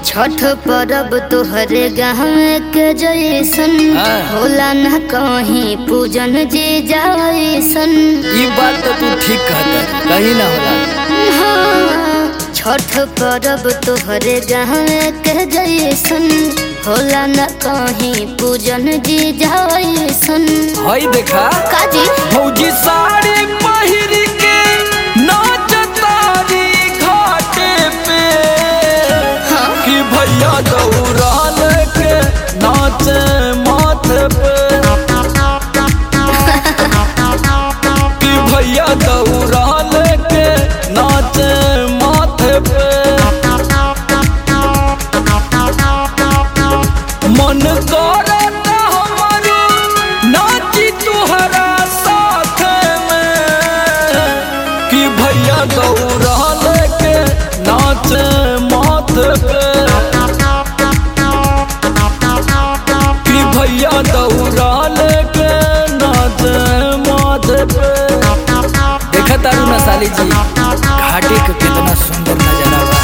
छठ परब तोहरे गाँव के जैसन हाँ। होला न कहीं पूजन जे जैसन ई बात तो तू ठीक कहता कहीं ना होला हाँ, छठ परब तोहरे गाँव के जैसन होला न कहीं पूजन जे जैसन हई देखा काजी फौजी साड़ी पहिर के नाच तारी घाटे पे हाँ। कि भैया दौड़ाल के नाच माथे पे कि भैया दौड़ाल के नाच माथे पे मन करत हमरो नाची तुहरा साथ में कि भैया दौड़ाल के नाच माथे पे कि भैया दौड़ाल के नाच माथे पे देखा तारू ना साली जी घाटे के कितना सुंदर नजारा बा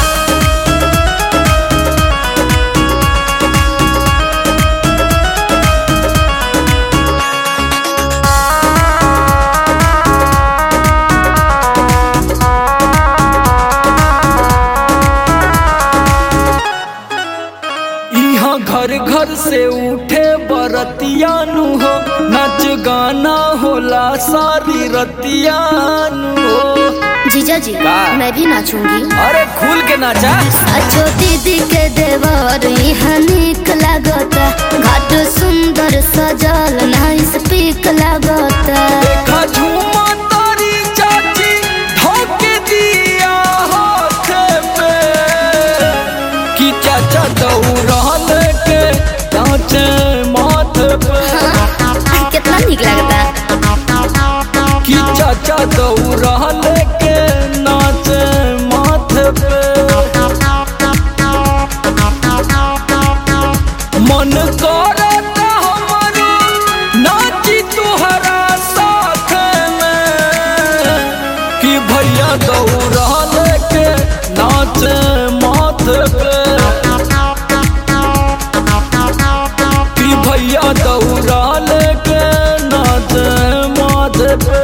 यहाँ घर घर से उठे बरतियानु हो नच गाना होला सारी रतियानु हो जीजा जी का? मैं भी नाचूंगी अरे खुल के नाचा अच्छो दीदी के देवर यहाँ निक लागता घाट सुंदर सजल नाइस पीक लागता देखा झूमा तारी चाची ढोके दिया हाथ पे कि चाचा दौड़ाल के नाचे माथे पे कितना निक लागता कि चाचा दौड़ाल के नाचे माथे पे मन करत हमरो नाची तुहरा साथ में कि भैया दौड़ाल के नाचे माथे पे कि भैया दौड़ाल के नाचे माथे पे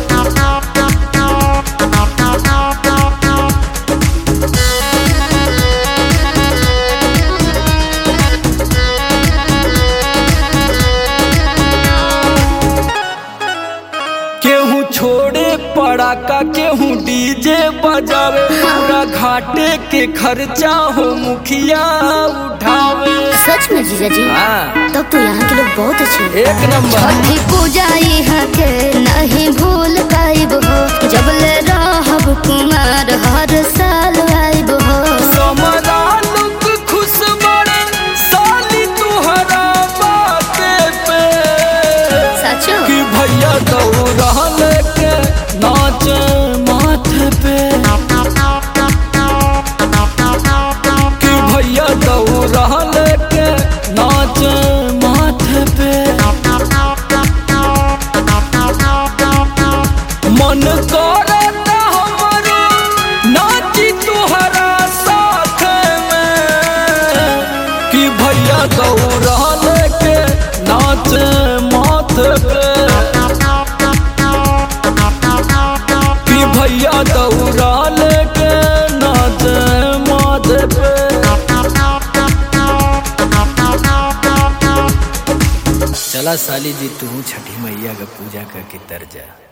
केहू छोड़े पड़ाका केहू डीजे बजावे पूरा घाटे के खर्चा हो मुखिया उठावे सच में जीजा जी हाँ तब तो यहाँ के लोग बहुत अच्छे हैं एक नंबर छठी पूजा यहाँ के नहीं भूल पाइब हो जब ले रहब कुमार हर साल आइब हो समरा लोग खुश बड़े साली तुहरा बाते पे सचो कि भैया दौड़ाल के नाच माथे पे कि भैया दौड़ाल के नाच माथे पे मन करत हमरो नाची तुहरा साथ में कि भैया दौड़ाल के नाच माथे पे कि भैया दौड़ाल के नाच माथे पे चला साली जी तू छठी मैया का पूजा करके तर जा